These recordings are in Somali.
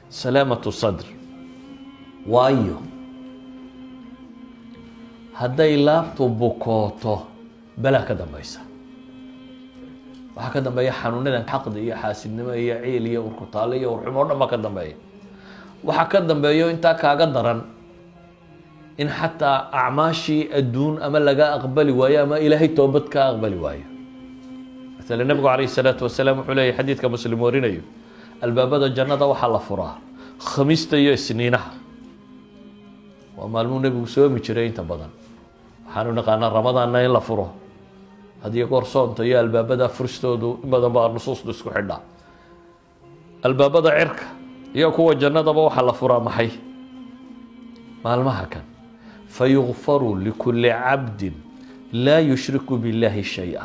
salaamatu sadr waayo hadday laabtu bukooto balaa ka dambaysa waxaa ka dambeeya xanuunadan xaqdi iyo xaasidnimo iyo ciil iyo urkutaale iyo urxumo o dhan baa ka dambeeya waxaa ka dambeeyo intaa kaaga daran in xataa acmaashii adduun ama laga aqbali waayo ama ilaahay toobad kaa aqbali waayo maala nebigu calayhi salaatu wasalaam wuxuu leeyahy xadiidka muslim warinayo albaabada jannada waxaa la furaa khamiista iyo isniinaha waa maalmuu nebigu soomi jiray inta badan waxaanu naqaanaa ramadaanna in la furo hadiyo goor soonta iyo albaabada furistoodu in badan baa nusuustu isku xidhaa albaabada cirka iyo kuwa jannadaba waxaa la furaa maxay maalmaha kan fayukfaru likulli cabdin laa yushriku biاllahi shay-a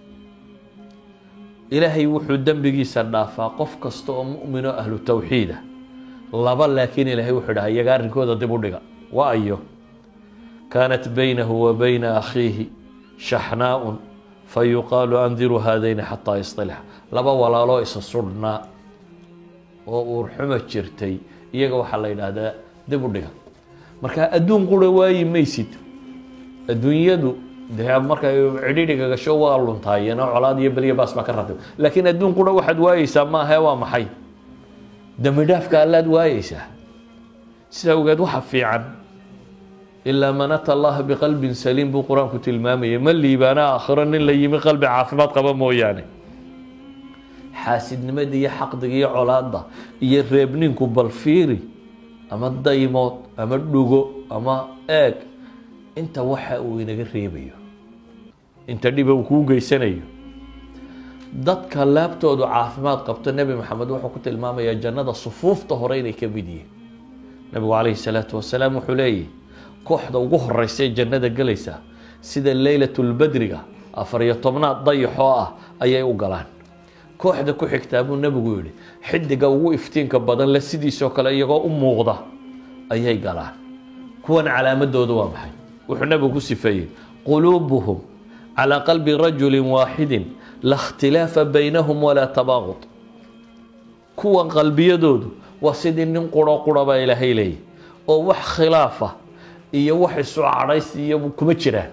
ilaahay wuxuu dembigiisa dhaafaa qof kasta oo mu'min oo ahlu tawxiida laba laakiin ilaahay wuxuu dhaha iyaga arrinkooda dib u dhiga wa ayo kaanat baynahu wa bayna akhiihi shaxnaa-un fayuqaalu andiruu haadayni xataa yasطilxa laba walaaloo isa sudhnaa oo uurxuma jirtay iyaga waxaa la yidhaahdaa dib u dhiga marka adduun qura waayi maysid adduunyadu dee markay cidhidhiga gasho waa luntaayeno colaad iyo beliya baas baa ka ratib laakiin adduun qura waxaad waayeysaa maahae waa maxay dembi dhaafka allaad waayeysaa sidaa ogeed waxa fiican ilaa man ata allaha biqalbin saliim buu qur-aanku tilmaamayay ma liibaana aakhiro nin la yimi qalbi caafimaad qaba mooyaane xaasidnimada iyo xaqdiga iyo colaadda iyo reebninku balfiiri ama daymood ama dhugo ama eeg inta waxa uu inaga reebayo inta dhiba uu kuu geysanayo dadka laabtoodu caafimaad qabto nebi maxamed wuxuu ku tilmaamayaa jannada sufuufta hore inay ka mid yihiin nebigu calayhi salaatu wasalaam wuxuu leeyahy kooxda ugu horeysa ee jannada gelaysa sida leylatulbadriga afar iyo tobnaad dayaxoo ah ayay u galaan kooxda ku xigtaa buu nebigu yihi xidiga ugu iftiinka badan le sidiisoo kale iyagoo u muuqda ayay galaan kuwan calaamadooda waa maxay wuxuu nebigu ku sifeeyey quluubuhum calaa qalbi rajulin waaxidin la khtilaafa baynahum walaa tabaaqud kuwan qalbiyadoodu waa sidii nin quro qura baa ilaahay leeyahy oo wax khilaafa iyo wax isu cadhays iyo kuma jiraan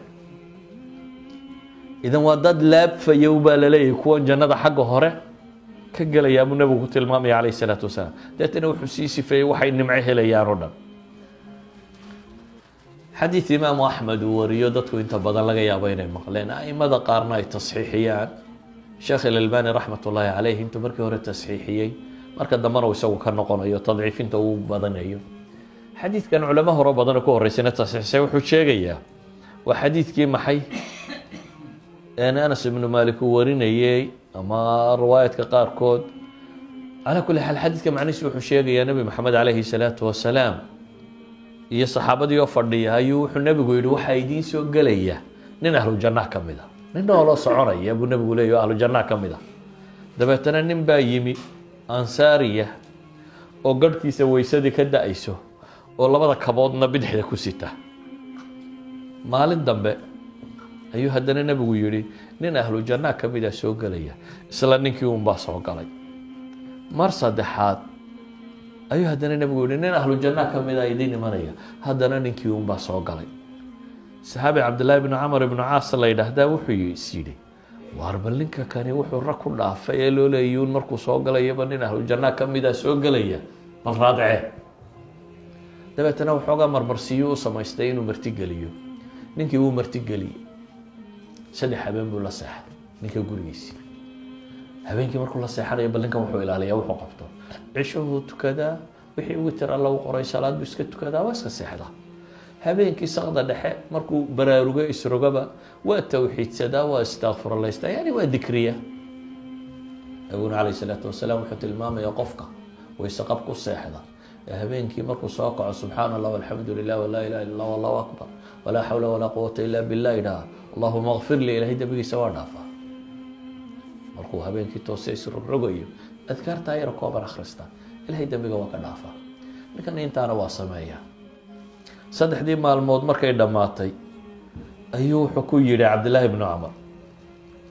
idan waa dad laabfayow baa laleeyahay kuwan jannada xagga hore ka gelayaa buu nebigu ku tilmaamaya calayhi salaatu wasalaam deetana wuxuu sii sifeeyey waxay nimco helayaan oo dhan xadiid imaamu axmed uu wariyo dadku inta badan laga yaabo inay maqleen aimada qaarna ay tasxiixiyaan sheekh ilalbani raxmat ullaahi caleyh intuu markii hore tasxiixiyey marka dambena uu isagu ka noqonayo tadciifinta uu badanayo xadiidkan culamo hore badanoo ku horeysana tasxiixsay wuxuu sheegayaa waa xadiidkii maxay anas ibnu malik uu warinayey ama riwaayadka qaarkood calaa kulli xaal xadiidka macnihiisu wuxuu sheegayaa nebi maxamed caleyhi salaatu wasalaam iyo saxaabadii oo fadhiya ayuu wuxuu nebigu yihi waxaa idiin soo gelaya nin ahlu janna ka mid a nin nooloo soconaya buu nebigu leeyahy o ahlu janna ka mid a dabeetana nin baa yimi ansaariya oo garhkiisa weysadii ka da-ayso oo labada kaboodna bidixda ku sita maalin dambe ayuu haddana nebigu yihi nin ahlu janna ka mid a soo gelaya isla ninkii unbaa soo galay mar saddexaad ayuu haddana nebigu yihi nin ahlu janna ka mid a idiin imanaya haddana ninkii unbaa soo galay saxaabi cabdillaahi bnu camar ibnu caas la yidhaahdaa wuxuu is yidhi waar bal ninka kani wuxuu rag ku dhaafay ee loo leeyuun markuu soo galayaba nin ahlu janna ka mid a soo gelaya bal raadcee dabeetana waxoogaa marmarsiiyo u samaystay inuu martigeliyo ninkii wuu martigeliyey saddex habeen buu la seexday ninka gurigiisii habeenkii markuu la seexanayo bal ninkan wuxuu ilaaliyaa wuxuu qabto cishuhuu tukadaa wixii witer alla u qoray salaad buu iska tukadaa waa iska seexdaa habeenkii sakda dhexe markuu baraarugo isrogaba waa towxiidsadaa waa istakfurlaystaa yani waa dikriya nabiguna calayh salaatu wasalaam wuxuu tilmaamaya qofka wayse qab ku seexda ee habeenkii markuu soo kaco subxaana allah alxamdu lilah walaa ilaha illa allah allahu akbar walaa xawla walaa quwata ila billah idhaha allahuma kfir lii ilahay dembigiisa waa dhaafaa markuu habeenkii toose isrogrogayo adkaartaa yar kooban akhrista ilahay dembiga waa ka dhaafaa ninkan intaana waa sameeyaa saddexdii maalmood markay dhammaatay ayuu wuxuu ku yidhi cabdillaahi bnu camar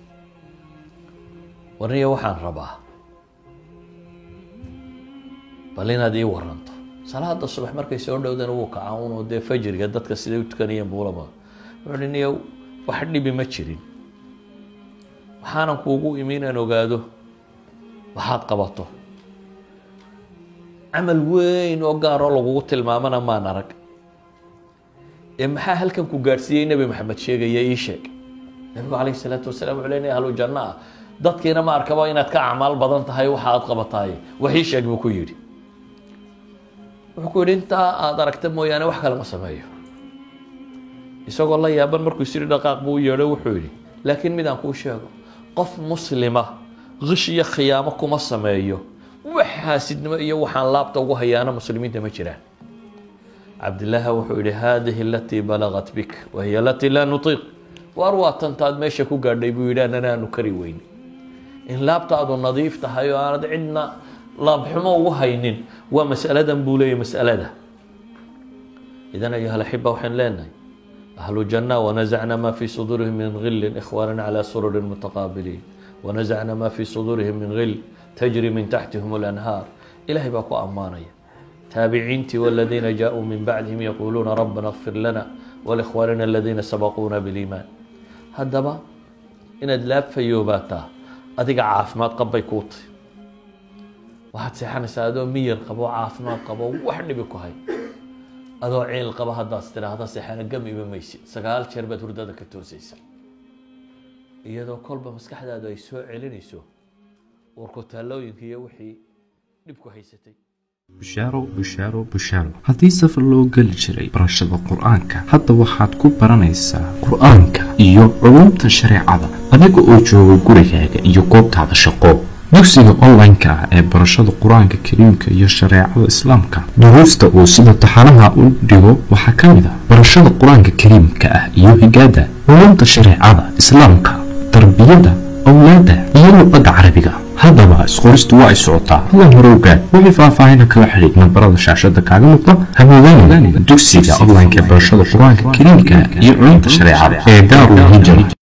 warniya waxaan rabaa bal inaad ii waranto salaada subax markay soo dhowdana wuu kaca unoo dee fajriga dadka siday u tukanayeen buulaba wuxuu hi niyow wax dhibi ma jirin waxaanan kuugu imi inaan ogaado waxaad qabato camal weyn oo gaaroo lagugu tilmaamana maan arag ee maxaa halkan ku gaadhsiiyey nebi maxamed sheegaya ii sheeg nabigu calayh isalaatu wasalaam wuxuu leenahay ahlu janno ah dadkiina ma arkaba inaad ka acmaal badan tahay waxa aad qabataaye wax ii sheeg buu ku yidhi wuxuu ku yidhi intaa aada aragta mooyaane wax kale ma sameeyo isagoo la yaaban markuu isiri dhaqaaq buu u yeedho wuxuu yidhi laakiin midaan kuu sheego qof muslima kish iyo khiyaamo kuma sameeyo wax xaasidnimo iyo waxaan laabta ugu hayaana muslimiinta ma jiraan cabdilaaha wuxuu yihi haadihi alatii balagat bik wahiya alatii laa nutiiq waar waa tantaad meesha ku gaadhay buu yidhi anana aanu kari weyn in laabtaadu nadiif tahay oo aanad cidna laabxumo ugu haynin waa masaladan buu leeyahy masalada idan ayuha alaxiba waxaan leenahay ahlu janna wanazacna ma fi suduurihim min gilin ikhwaana calى sururin mutaqaabiliin wanazacna ma fi suduurihim min gil tajri min taxtihim اlanhaar ilahay baa ku ammaanaya taabiciintii waladiina jaaءuu min bacdihim yaquuluuna rabbana اغfir lana walikhwaanina aladiina sabaquuna biliimaan haddaba inaad laabfayoobaataa adiga caafimaad qabbay kuu tahy waxaad seexanaysaa adoo miyir qabo caafimaad qabo wax dhibi ku hay adoo ciil qaba haddaad tidhaahda seexana gam ima maysid sagaal jeer baad hurdada ka toosaysa iyadoo kolba maskaxdaadu ay soo celinayso warku taallooyinka iyo wixii dhibku haysatay bushaaro bushaaro bushaaro haddii safar loo geli jiray barashada qur-aanka hadda waxaad ku baranaysaa qur-aanka iyo culumta shareecada adiga oo jooga gurigaaga iyo goobtaada shaqo dugsiga online-ka ah ee barashada qur-aanka kariimka iyo shareecada islaamka duruusta uu sida taxanaha u dhigo waxaa ka mid ah barashada qur-aanka kariimka ah iyo higaada culumta shareecada islaamka tarbiyada awlaada iyo luqadda carabiga haddaba isqoristu waa ay socotaa hadan hore ogaad wixii faahfaahina kala xidhiid nambarada shaashada kaaga muuqda hamoodaan dugsiga online-ka ee barashada qur-aanka kariimka iyo culumta shareecada ee daarul hijra